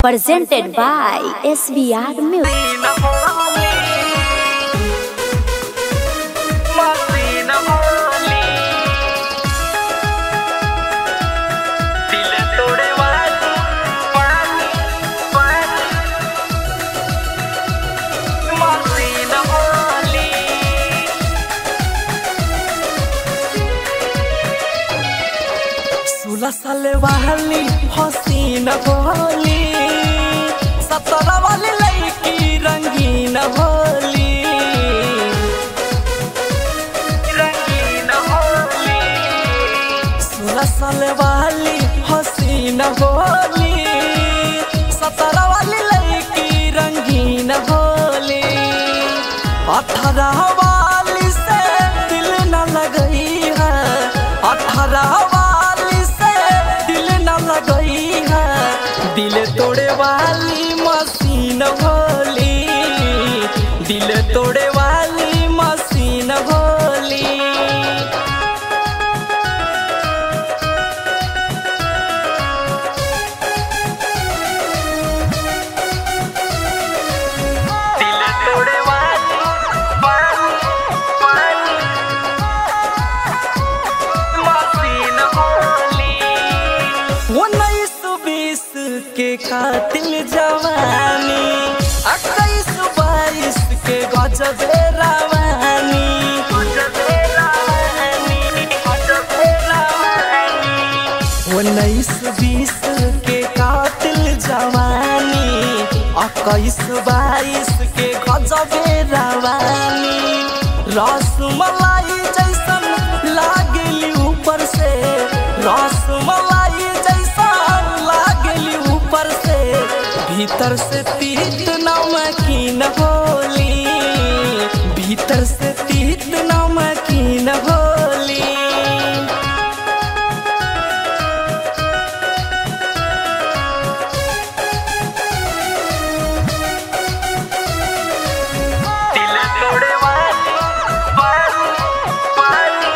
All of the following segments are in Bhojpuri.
presented by SBR Music. सोलह साल वाली हसीन भोली सत्रह वाली लड़की रंगीन भोली रंगीन भोली सोलह साल वाली हसीन भोली सत्रह वाली लड़की रंगीन भोली अठारह वाली से दिल न लगई है अठारह वाली से दिल न लगई है दिल तोड़े वाली मशीन भोली दिल तोड़े वाली मशीन भोली दिल तोड़े वाली वाली मशीन भोली उन्नीस बीस के कातिल जवानी इक्कीस बाईस के गजब रवानी उन्नीस बीस के कातिल जवानी इक्कीस बाईस के गजब रवानी रसमलाई जैसन लागली ऊपर से रसमलाई जैसन लागली ऊपर से भीतर से तीत नमकीन होली भीतर से तीत नमकीन होली दिल तोड़े वाली वाली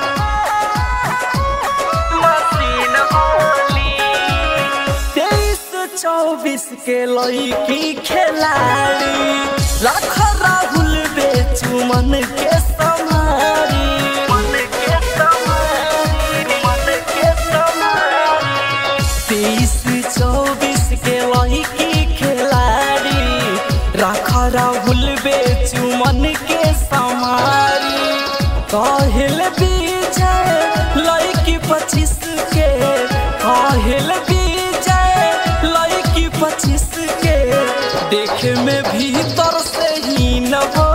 मशीन होली तेईस चौबीस के लड़की खिलाड़ी लाख राहुल बेचू मन के समारी मन के समारी मन के समारी तेईस चौबीस के लड़की खिलाड़ी राखा राहुल बेचू मन के समारी काहिल विजय लड़की पच्चीस के काहिल विजय लड़की पच्चीस के देखे में भीतर से ही न हो